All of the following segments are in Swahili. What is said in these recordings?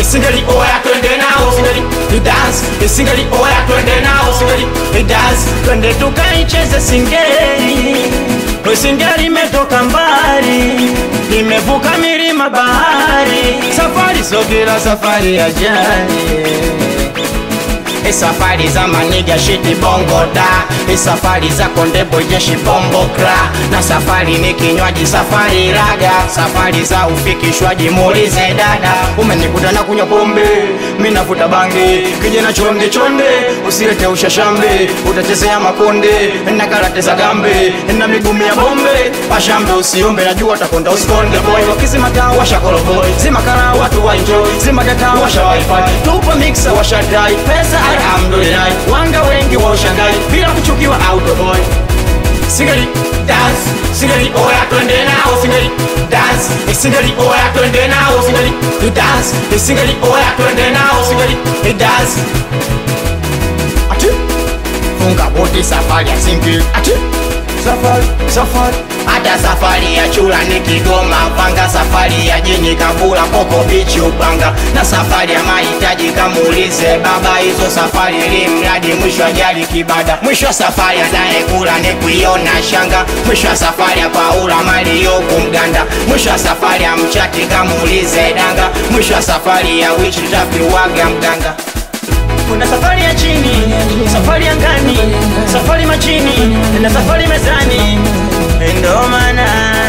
isingeli oya twende nao singeli dance isingeli oya twende nao singeli dance twende tukaicheze singeli Singeli imetoka mbali, imevuka milima bahari, safari sogera, safari ya jani E safari za maniga shiti bongo da E safari za kondebo jeshi bombo kra Na safari ni kinywaji safari raga Safari za ufikishwaji muulize dada Umenikuta na kunywa pombe Minavuta bangi Kijana chonde chonde Usilete ushashambe Utachezea makonde Na karate za gambe Na migumi ya bombe Pashambe usiombe Najua takonda usikonde boy Wakizima taa washa kolo boy Zima kara watu wa enjoy Zima data washa wifi Tupa mixer washa dai Pesa alhamdulillah Wanga wengi wa ushangai Bila kuchukiwa auto boy Singeli dance Singeli oya twende nao Singeli dance Singeli oya twende nao Singeli dance Singeli oya twende nao Singeli dance Ati Funga boti safari ya singeli Ati Safari Safari hata safari ya chula ni Kigoma panga, safari ya jini Kabula, Koko bichi Upanga, na safari ya mahitaji kamuulize baba. Hizo safari ili mradi mwisho ajali kibada, mwisho wa safari anayekula ni kuiona shanga, mwisho wa safari ya Paula Mario kumganda, mwisho wa safari ya mchati kamuulize danga, mwisho wa safari ya wichi tapiwaga mganga kuna safari ya chini, safari ya ngani, safari machini na safari mezani, ndo maana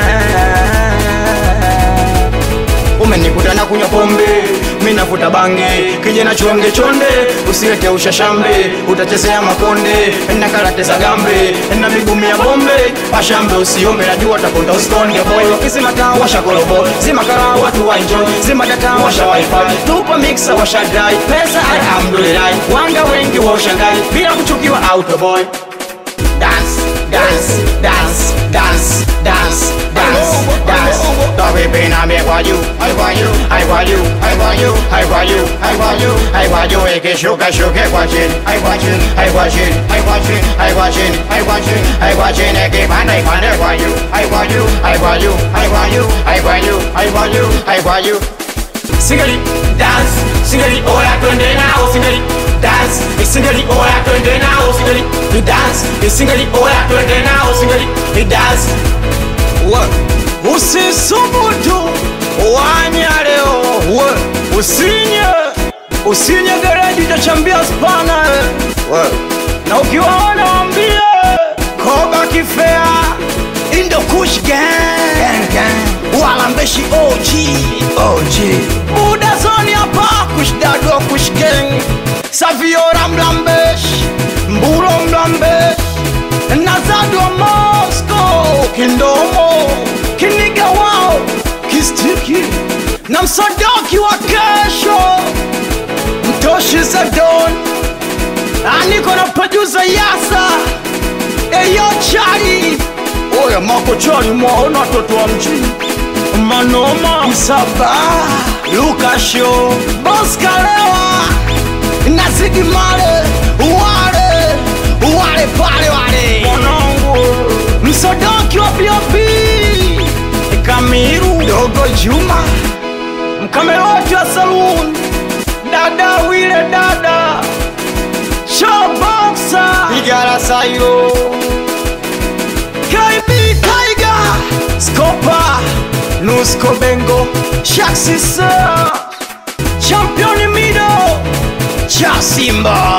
umenikuta na kunywa pombe, mimi navuta bange, kijana chonde chonde, usilete ushashambe, utachezea makonde na karate za gambe na migumi ya bombe, pashambe usiombe, najua takonda usikonde boy, wakisema taa washa kolobo, zima kara watu wa enjoy, zima data washa wifi, tupa mixer washa dai, pesa alhamdulillah, wanga wengi wa ushangai, bila kuchukiwa auto boy dance, dance, dance, dance, dance, dance, dance. Don't be pain me for you, I for you, I for you, I for you, I for you, I for you, I for you. Eke shuka shuka kwa chini, I kwa chini, I kwa chini, I kwa chini, I kwa chini, I kwa chini, I kwa chini. Eke pande pande kwa you, I for you, I for you, I for you, I for you, I for you, I for you. Singeli dance, singeli oya twende nao, singeli dance, singeli oya twende nao, singeli dance, singeli oya twende nao, singeli dance. What? Usisubutu wanya leo, we usinye usinye gereji utachambia spana we, na ukiwaona wambie koba kifea indo kush gang gang walambeshi OG OG buda zoni hapa kushdadwa kush gang saviora mlambesh mburo mlambesh nazadwa Moscow kindomo kiniga wao kistiki na msodoki wa kesho mtoshi zadon aniko na pajuza yasa eyo chari oya mako chari mwaona watoto wa mjini manoma msaba lukasho boskalewa nazigimale wale wale pale wale mwanangu msodoki wa biobi kamiru dogo juma mkameroti wa saluni dada wile dada showboxa igarasayo KB Tiger Scopa Nusco Bengo Shaxisa Champion Mido Cha Simba